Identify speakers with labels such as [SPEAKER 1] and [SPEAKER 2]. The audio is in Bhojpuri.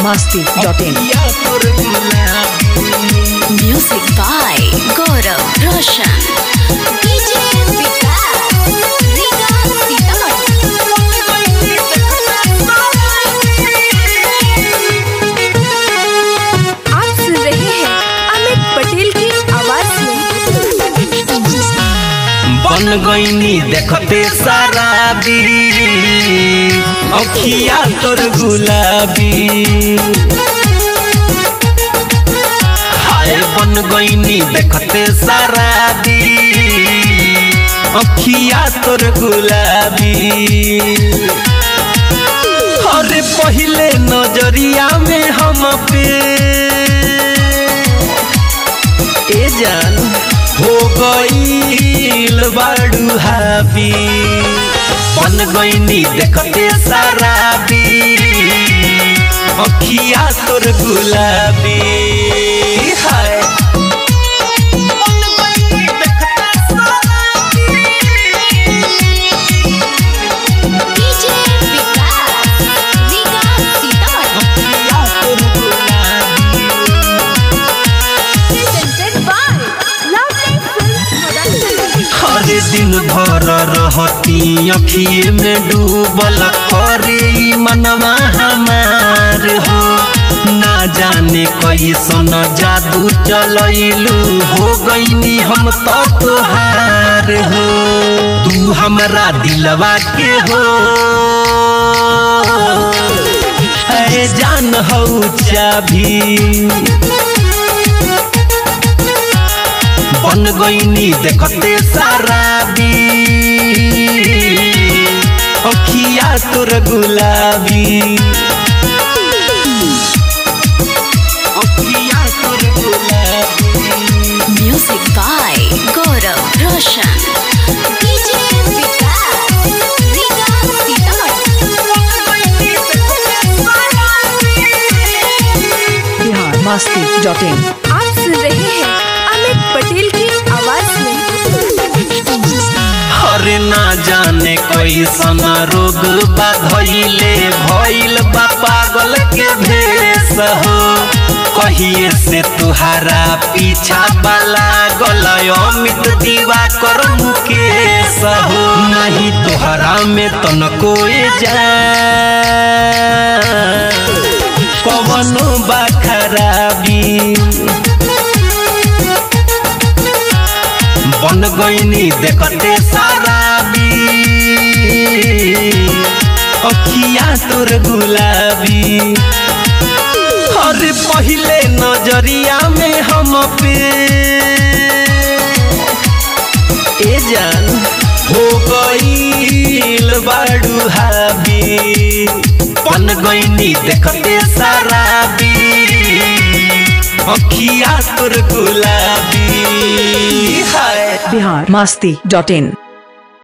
[SPEAKER 1] masti.in.
[SPEAKER 2] Music by Gaurav Roshan. DJ Vikas, Rika
[SPEAKER 3] आप सुन रहे हैं अमित पटेल की आवाज में
[SPEAKER 4] बन गईनी देखते शराबी अखिया तोर गुलाबी हाय बन गईनी देखते शराबी अखिया तोर गुलाबी अरे पहले नजरिया में हम पे ए जान हो गईल बाड़ू हाबी बन गईनी देखते शराबी अखिया तोर गुलाबी हाय बन गईनी देखते शराबी।
[SPEAKER 2] DJ Vikas, Rika
[SPEAKER 4] अखिया तोर गुलाबी
[SPEAKER 3] presented by Lovely Films Production.
[SPEAKER 4] हर दिन भर रहती अखिए में डूबल करे ई मनवा हमार हो ना जाने कैसन जादू चलैलू हो गईनी हम तो तोहार हो तू हमरा दिलवा के हो है जान हो चाभी बन गईनी देखते शराबी अखिया तोर गुलाबी अखिया तोर गुलाबी
[SPEAKER 2] Music by Gaurav Roshan. DJ Vikas, Rika
[SPEAKER 1] Bihar masti.in.
[SPEAKER 3] आप सुन रहे हैं अमित पटेल की आवाज में
[SPEAKER 4] हरे ना जाने कैसन रोग बा धइले भइल बा पागल के भेष हो कहिए से तुहारा पीछा वाला गलय अमित दीवा कर मुकेश हो नहीं तुहरा में तनको जा कवनो बा खराबी बन गईनी देखते शराबी अखिया तोर गुलाबी हर पहले नजरिया में हम पे ए जान हो गईल बाड़ू हाबी बन गईनी देखते शराबी अखिया तोर गुलाबी हाय
[SPEAKER 1] बिहार masti.in.